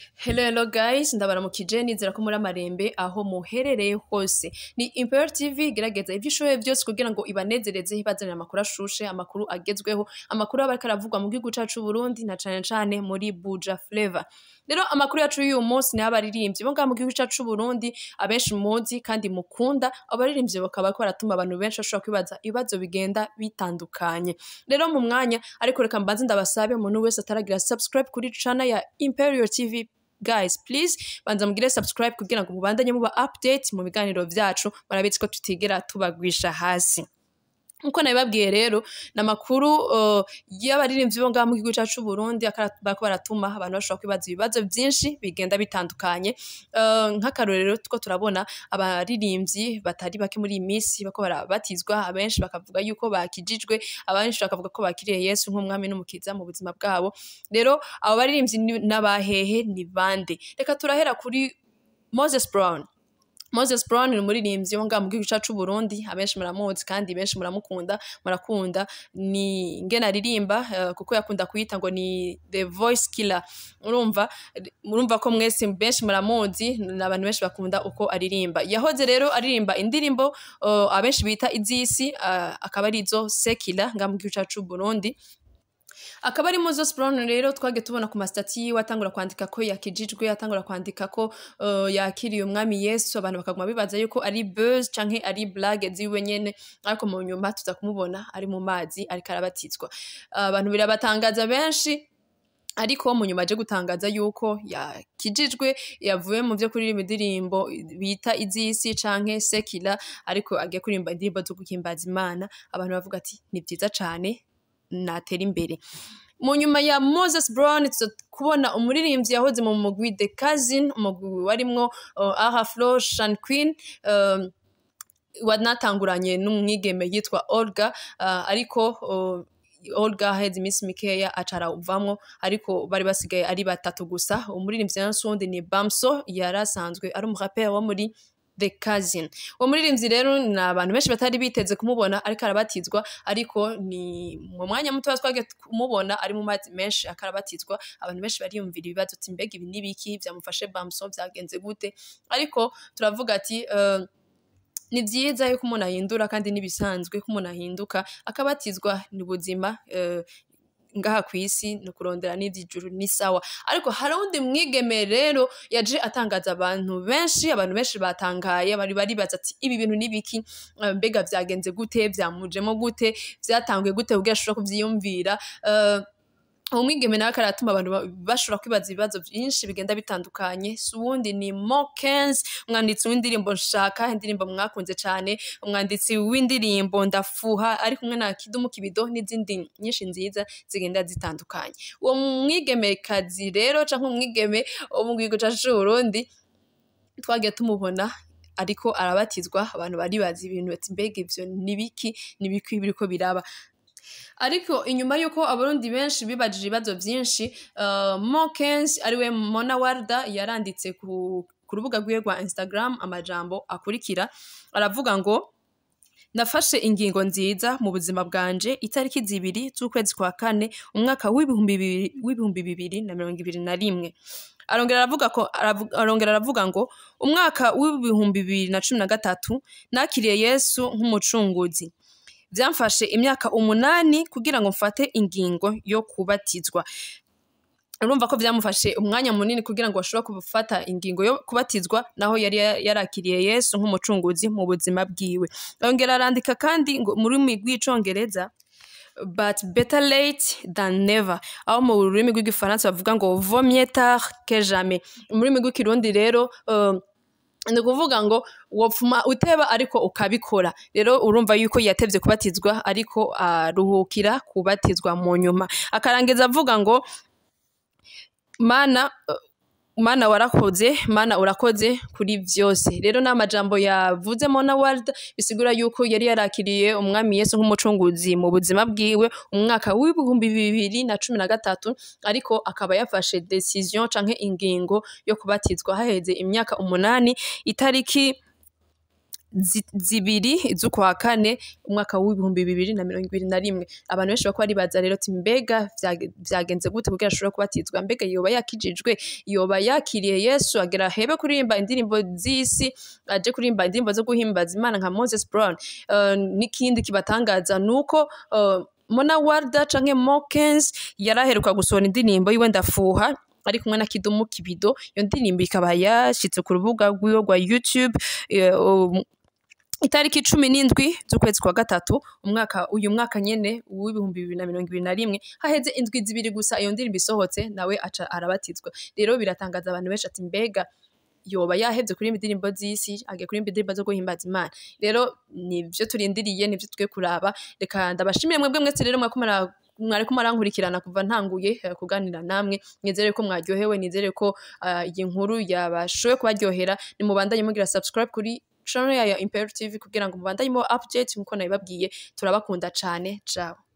Hello hello guys ndabaramukije nizera ko muri amarembe aho muherereye hose ni Imperial TV gerageza ivyo ishoboye byose kugira ngo ibanezereze ibazanira amakuru ashushe amakuru agezweho amakuru aba ariko aravugwa mu gihugu cacu Burundi na cane cane muri Buja Flavor rero amakuru yacu y'uyu munsi ni abaririmbyi bo ngaha mu gihugu cacu Burundi abenshi muzi kandi mukunda abaririmbyi bakaba bariko baratuma abantu benshi bashobora kwibaza ibibazo bigenda bitandukanye rero mu mwanya ariko reka mbanze ndabasabe umuntu wese ataragira subscribe kuri channel ya Imperial TV guys please banza mugire subscribe kugira ngo mubandanye muba update mu biganiro vyacu murabizi ko tutigera tubagwisha hasi nkuko nabibabwiye rero ni amakuru uh, y'abaririmbyi bo ngaha mu gihugu cacu Burundi akara- bariko baratuma abantu bashobora kwibaza ibibazo vyinshi bigenda bitandukanye uh, nk'akarorero tuko turabona abaririmbyi batari bake muri iyi minsi bako barabatizwa abenshi bakavuga yuko bakijijwe abenshi bakavuga ko bakiriye Yesu nk'umwami n'umukiza mu buzima bwabo rero abo baririmbyi ni- n'abahehe ni bande reka turahera kuri Moses Brown Moses Brown ni umuririmbyi wo ngaha mu gihugu cacu Burundi abenshi muramuzi kandi benshi muramukunda murakunda ni ngene aririmba eh, kuko yakunda kuyita ngo ni the voice killer urumva murumva ko mwese benshi muramuzi ni abantu benshi bakunda uko aririmba yahoze rero aririmba indirimbo eh, abenshi bita izisi eh, akaba ari izo sekila ngaha mu gihugu cacu Burundi akaba ari Moses Brown rero twage tubona ku mastati yiwe atangura kwandika ko yakijijwe atangura kwandika ko uh, yakiriye umwami Yesu abantu bakaguma bibaza yuko ari buzz canke ari blague ziwe nyene ariko mu nyuma tuza kumubona ari mu mazi ariko arabatizwa abantu birabatangaza benshi ariko mu nyuma aje gutangaza yuko yakijijwe yavuye mu vyo kuririmba indirimbo bita izisi canke sekila ariko agiye kuririmba indirimbo zo guhimbaza Imana abantu bavuga ati ni vyiza cane natera imbere mu nyuma ya Moses Brown tuza kubona umuririmbyi yahoze mu mugwi The Cousin umugwi warimwo uh, Aha Flo Shan Queen um, wanatanguranye n'umwigeme yitwa Olga uh, ariko uh, Olga aheze iminsi mikeya acara uvamwo ariko bari basigaye ari batatu gusa umuririmbyi nansi wundi ni Bamso yari asanzwe ari umuraperi wo muri The Cousin uwo muririmbyi rero ni abantu benshi batari biteze kumubona ariko arabatizwa ariko ni mu mwanya muto twagiye kumubona ari mu mazi menshi akarabatizwa abantu benshi bariyumvira ibibazo ati mbega ibi n'ibiki byamufashe Bamso byagenze gute ariko turavuga ati uh, ni byiza yuko umuntu ahindura kandi n'ibisanzwe ko umuntu ahinduka akabatizwa ni ubuzima eh, ngaha ku isi ni ukurondera n'iby'ijuru ni sawa ariko hari undi mwigeme rero yaje atangaza abantu benshi abantu benshi batangaye bari baribaza ati ibi bintu n'ibiki Eh, mbega byagenze gute byamujemo gute byatanguye gute ubwo ashobora kubyiyumvira Eh, umwigeme nawe akaratuma abantu ba- bashobora kwibaza ibibazo byinshi bigenda bitandukanye si uwundi ni Mokens umwanditsi w'indirimbo nshaka indirimbo mwakunze cyane umwanditsi w'indirimbo ndafuha ari kumwe na kidumu kibido n'izindi nyinshi nziza zigenda zitandukanye uwo mwigemekazi rero cyangwa umwigeme wo mu gihugu cyacu c'u Burundi twagiye tumubona ariko arabatizwa abantu baribaza ibintu bati mbega ivyo nibiki nibiki biriko biraba ariko inyuma y'uko abarundi benshi bibajije ibibazo byinshi uh, Mokens ariwe Mona Warda yaranditse ku, ku rubuga rwiwe rwa Instagram amajambo akurikira aravuga ngo nafashe ingingo nziza mu buzima bwanje itariki zibiri z'ukwezi kwa kane umwaka w'ibihumbi bibiri w'ibihumbi bibiri na mirongo ibiri na rimwe arongera aravuga ko aravu- arongera aravuga ngo umwaka w'ibihumbi bibiri na cumi na gatatu nakiriye yesu nk'umucunguzi byamfashe imyaka umunani kugira ngo mfate ingingo yo kubatizwa urumva ko byamufashe umwanya munini kugira ngo ashobore gufata ingingo yo kubatizwa naho yari ya- yarakiriye yesu nk'umucunguzi mu buzima bwiwe yongera arandika kandi ngo mu rurimi rw'icongereza but better late than never aho mu rurimi rw'igifaransa bavuga ngo vaut mieux tard que jamais mu rurimi rw'ikirundi rero um, ni ukuvuga ngo wopfuma uteba ariko ukabikora rero urumva yuko yatevye kubatizwa ariko aruhukira kubatizwa mu nyuma akarangiza avuga ngo mana uh, mana warakoze mana urakoze kuri vyose rero n'amajambo yavuze Mona Ward bisigura yuko yari yarakiriye umwami Yesu nk'umucunguzi mu buzima bwiwe umwaka w'ibihumbi bibiri na cumi na gatatu ariko akaba yafashe decision canke ingingo yo kubatizwa haheze imyaka umunani itariki zi- zibiri z'ukwa kane umwaka w'ibihumbi bibiri na mirongo ibiri na rimwe abantu benshi bako baribaza rero ati mbega vyage- vyagenze gute kugira ashobora kubatizwa mbega yoba yakijijwe yoba yakiriye yesu agera hebe kuririmba indirimbo z'isi aje kuririmba indirimbo zo guhimbaza imana nka moses brown uh, n'ikindi kibatangaza nuko uh, mona warda canke mokens yaraheruka gusohora indirimbo yiwe ndafuha ari kumwe na kidumu kibido iyo ndirimbo ikaba yashitse ku rubuga rwiwe rwa youtube eh, um, itariki cumi n'indwi z'ukwezi kwa gatatu umwaka uyu mwaka nyene w'ibihumbi bibiri na mirongo ibiri na rimwe haheze indwi zibiri gusa iyo ndirimbo isohotse nawe aca arabatizwa rero biratangaza abantu benshi ati mbega yoba yahevye kuririmba indirimbo z'isi agiye kuririmba indirimbo zo guhimbaza imana rero nivyo turindiriye nivyo twe kuraba reka ndabashimire mwebwe mwese rero mwako mura- mwariko marankurikirana kuva ntanguye eh, kuganira namwe nizere ko mwaryohewe nizere ko ah, iyi nkuru yabashoboye kubaryohera nimubandanye mugira subscribe kuri channel ya Imperial TV kugira ngo mubandanye mo update nkuko nabibabwiye turabakunda cane ciao